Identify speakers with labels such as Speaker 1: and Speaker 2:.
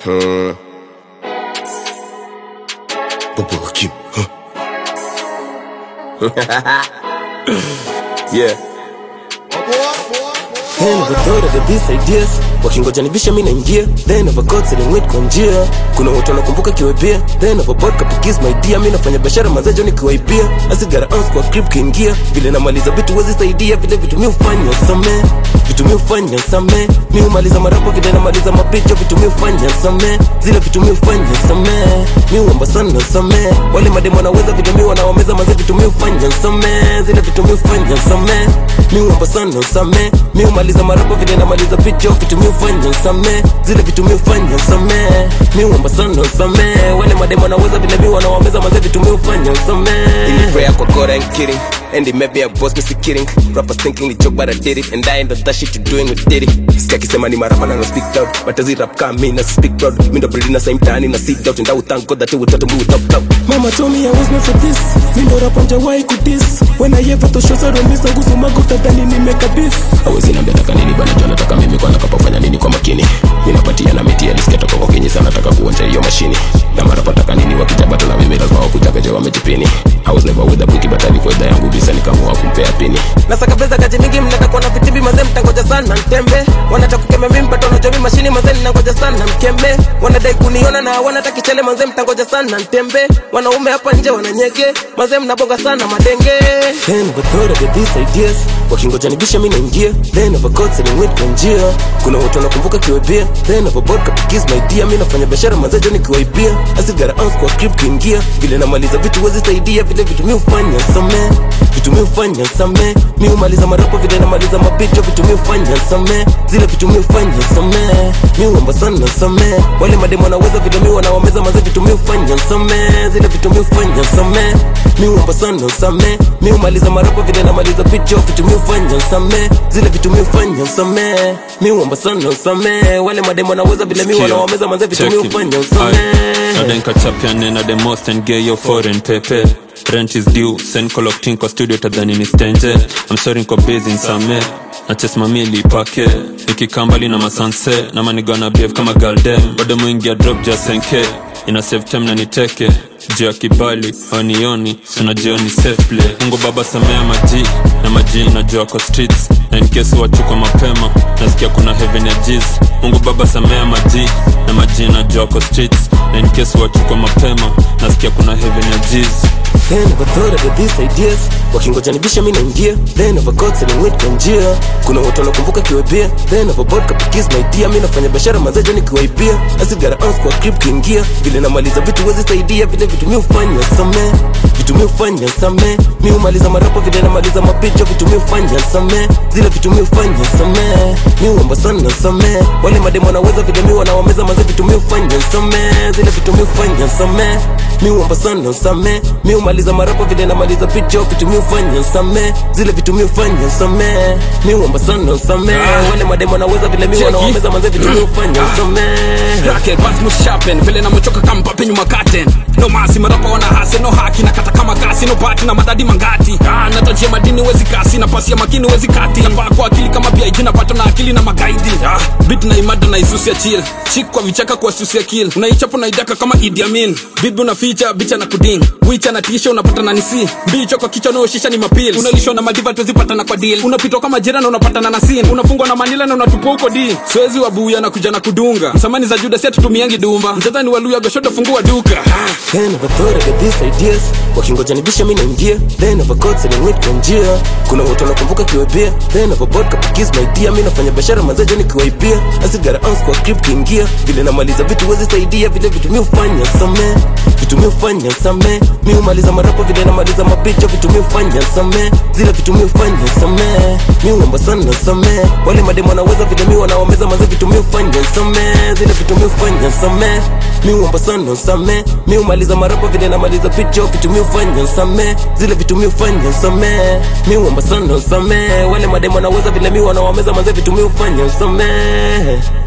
Speaker 1: Hmm. Baba Hakim. Huh? yeah.
Speaker 2: Then never thought of these ideas wakingoja nibisha mi naingia then never got selling weed kwa njia kuna watu wanakumbuka kiwebia then never bought kapikis my dear mi nafanya biashara mazejo nikiwaibia asigara ounce kwa crib kiingia vile namaliza vitu wezi saidia vile vitu mi ufanya samee vitu mi ufanya samee mi umaliza marapo vile namaliza mapicha vitu mi ufanya samee zile vitu mi ufanya samee mi uamba sana samee wale mademu wanaweza vile mi wanawameza maze vitu mi ufanya samee zile vitu mi ufanya samee mi uamba sana samee mi umaliza marapo vile namaliza picha vitu mi ufanya samee zile vitu mi ufanya samee mi uamba sana samee wale mademu wanaweza vile mi wanawameza maze vitu mi ufanya samee
Speaker 1: In prayer kwa God, I ain't kidding. And it may be a boss, Mr. kidding. Rappers thinking ni joke, but I did it. And I ain't on that shit you doing with Diddy. Sikia kisema ni marapa na no speak loud. But as it rap kama me, na speak proud. Mi ndo breed na same tani na seat out. And I would thank God that he would tell me with top top.
Speaker 2: Mama told me I was not for this Mindo rap why kudis When I ever to shows I don't miss Ngusu mago tadhani nimeka beef
Speaker 3: awezi niambia nataka nini bana jua nataka mimi kwa nakapafanya nini kwa makini minapatia na miti alisikia toka kwa kinyi sana nataka kuonja hiyo mashini na mara pataka nini wakija bado na mimi lazima wakujagaje wamejipini I was never with a bookie but alikuwa idhaa yangu bisa nikamua kumpea pini
Speaker 2: nasaka pesa kaji mingi mnataka kuona vitibi mazee mtangoja sana mtembe wanataka kukeme mimi mpato najomi mashini mazee ninangoja sana mkembe wanadai kuniona na wanataka kichele mazee mtangoja sana mtembe wanaume hapa nje wananyege mazee mnabonga sana madenge then never thought of these ideas wakingoja nibisha mimi naingia then never got selling weed kwa njia kuna watu wanakumbuka kiwebia then never bought kapikis my dear mimi nafanya biashara mazee jo nikiwaibia asigara ounce kwa crib kiingia vile namaliza vitu wezi saidia vile vitu mi ufanya samee vitu mi ufanya samee mi umaliza marapo vile namaliza mapicha vitu mi ufanya samee zile vitu mi ufanya samee mi uamba sana samee wale mademu wanaweza vile mi wanawameza maze vitu mi ufanya samee zile vitu mi ufanya samee mi uamba sana samee mi umaliza marapo vile namaliza picha vitu mi ufanya samee zile vitu mi ufanya samee mi uamba sana samee wale mademu wanaweza vile mi
Speaker 4: Sikia,
Speaker 2: wanawameza maze vitu mi
Speaker 4: check it.
Speaker 2: ufanya
Speaker 4: Aye.
Speaker 2: samee
Speaker 4: nadenka chapiane na the most and get your foreign pepe rent is due send collecting kwa studio tadhani ni stenje i'm sorry nko busy nsame nachesmamili pake nikikambali na masanse na manigana bev kama galdem bado mwingi ya drop ja senke ina save time na niteke juu ya kibali onioni sunajioni safe play mungu baba samea maji na maji najua kwa streets na inkesi wachuko mapema nasikia kuna heaven ya jiz mungu baba samea maji na maji najua kwa streets na inkesi wachuko mapema nasikia kuna heaven ya jiz
Speaker 2: Then never thought of these ideas wakingoja nibisha mi naingia then never got selling weed kwa njia kuna watu wanakumbuka kiwebia then never bought kapikis my dear mi nafanya biashara mazejo nikiwaibia asigara ounce kwa crib kiingia vile namaliza vitu wezi saidia vile vitu mi ufanya samee vitu mi ufanya samee mi umaliza marapo vile namaliza mapicha vitu mi ufanya samee zile vitu mi ufanya samee mi uamba sana samee wale mademu wanaweza vile mi wanawameza maze vitu mi ufanya samee zile vitu mi ufanya samee mi uamba sana samee mi umaliza marapo vile namaliza picha vitu mi ufanya samee zile vitu mi ufanya samee mi uamba sana samee wale mademu wanaweza vile mi
Speaker 5: Cheki.
Speaker 2: wanawameza maze vitu mi ufanya samee
Speaker 5: Racket, bas mushapen vile namechoka kama pape nyuma katen no masi marapa wana hase no haki na kata kama gasi no bati na madadi mangati ah, natajia madini wezi kasi na pasi ya makini wezi kati nambaa kwa akili kama pia ijina pato na akili na magaidi ah, bit na imada na isusia chill chik kwa vichaka kwa susia kill unaichapo na idaka kama Idi Amin bibi unaficha bicha na kuding wicha na tisha unapata na nisi mbicho kwa kichwa unaoshisha ni mapil unalishwa na madiva tuzipatana kwa deal unapitwa kama jira na unapatana na sin unafungwa na manila na unatupwa huko di swezi wabuya na kuja na kudunga msamani za juda si atutumiangi dumba mtadhani waluya goshoto fungua duka
Speaker 2: Then never thought of these ideas wakingoja nibisha mi naingia then never got selling weed kwa njia kuna watu wanakumbuka kiwebia then never bought kapikis my dear mi nafanya biashara mazejo nikiwaibia asigara ounce kwa crib kiingia vile namaliza vitu wezi saidia vile vitu mi ufanya samee vitu mi ufanya samee mi umaliza marapo vile namaliza mapicha vitu mi ufanya samee zile vitu mi ufanya samee mi uamba sana samee wale mademu wanaweza vile mi wanawameza maze vitu mi ufanya samee zile vitu mi ufanya samee mi uamba sana samee mi umaliza marapo vile namaliza picha vitu mi ufanya samee zile vitu mi ufanya samee mi uamba sana samee wale mademu wanaweza vile mi wanawameza maze vitu mi ufanya samee